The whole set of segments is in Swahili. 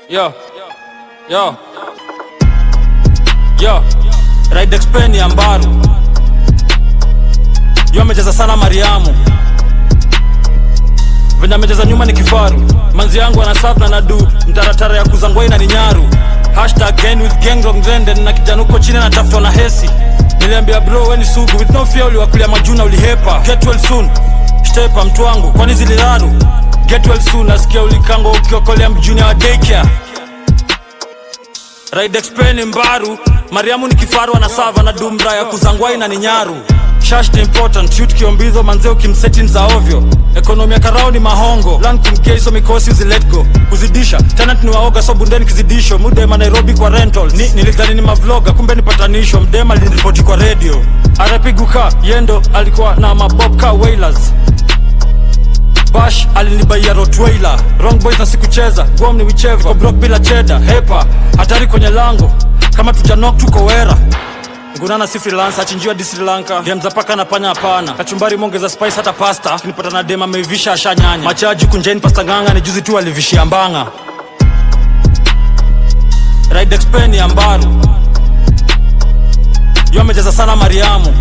Yo. Yo. Yo. Ride Expen ya Mbaru. Yo amecheza sana Mariamu. Venye amecheza nyuma ni kifaru. Manzi yangu ana serve na nadu. Mtaratara ya kuzangwai na ni nyaru. Hashtag gang with gang wrong trend na kijana uko chini anatafutwa na hesi. Niliambia bro we ni sugu with no fear uliwakulia majuna ulihepa. Get well soon. Stepa mtu wangu kwani ziliraru. Get well soon nasikia ulikango ukiokolea mjuni wa daycare. Ride Expen Mbaru, Mariamu ni kifaru anasava na dumra ya kuzangwai na ni nyaru. Shash ni important, shoot kiombizo manzeo kimsetin za ovyo. Ekonomi ya karao ni mahongo, land kumkeiso mikosi uzi let go. Kuzidisha, tenant ni waoga so bundeni kizidisho. Mudema Nairobi kwa rentals. Ni, nilidhani ni mavloga, kumbe ni patanisho. Mdema aliniripoti kwa radio. RP Guka, yendo alikuwa na mabobka wailers. Bash alinibaia Rottweiler Wrong boys na sikucheza Guam ni wicheva Ko block bila cheda Hepa Hatari kwenye lango Kama tujanok tuko wera Ngunana si freelancer achinjiwa di Sri Lanka Game za paka na panya hapana Kachumbari mongeza spice hata pasta Kinipata na dema ameivisha ashanyanya Machaji kunjeni pasta nganga ni juzi tu alivishia mbanga Ride Expen ya Mbaru Yo amecheza sana Mariamu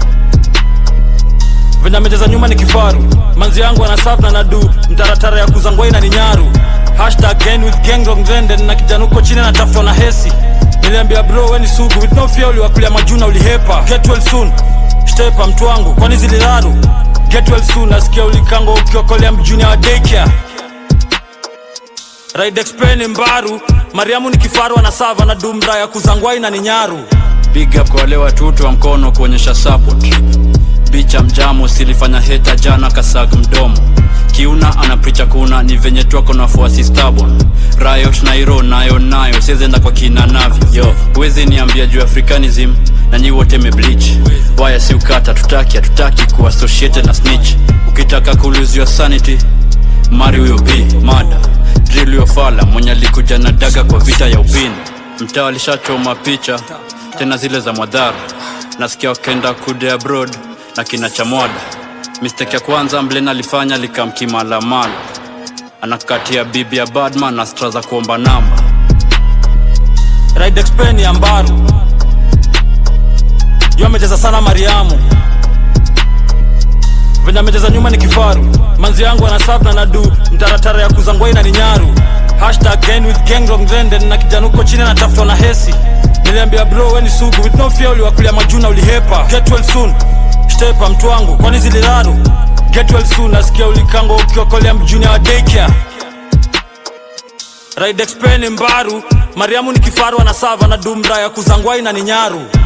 venye amecheza nyuma ni kifaru manzi yangu ana serve na nadu mtaratara ya kuzangwai na ni nyaru hashtag gang with gang wrong trend na kijana uko chini anatafutwa na hesi niliambia bro we ni sugu with no fear uliwakulia majuna ulihepa get well soon stepa mtu wangu kwani ziliraru get well soon nasikia ulikango ukiokolea mjuni wa daycare Ride Expen Mbaru, Mariamu ni kifaru anasava na dumra ya kuzangwai na ni nyaru. Big up kwa wale watutu wa mkono kuonyesha support. Bicha mjamo silifanya heta jana kasag mdomo. Kiuna anapricha kuna ni venye twako na fuasi stubborn. Riot Nairo nayo nayo siezenda kwa kina navyo. Yo, huwezi niambia juu Africanism na nyi wote mebleach. Waya si ukata tutaki hatutaki kuwa associated na snitch. Ukitaka kulose your sanity mari huyo b mada drill yo fala mwenye alikuja na daga kwa vita ya upini mtaa alishachoma picha tena zile za mwadhara nasikia wakenda kude abroad na kina chamwada mistake ya kwanza mlen alifanya likamkimalamala anakatia bibi ya badman na stra za kuomba namba Ride Expen ya Mbaru. Yo amecheza sana Mariamu. Venye amecheza nyuma ni kifaru. Manzi yangu ana serve na nadu mtaratara ya kuzangwai na ni nyaru. Hashtag gang with gang wrong trend na kijana uko chini anatafutwa na hesi. Niliambia bro we ni sugu with no fear uliwakulia majuna ulihepa. Get well soon. Stepa mtu wangu kwani ziliraru. Get well soon nasikia ulikango ukiokolea mjuni wa daycare. Ride Expen Mbaru, Mariamu ni kifaru anasava na dumra ya kuzangwai na ni nyaru.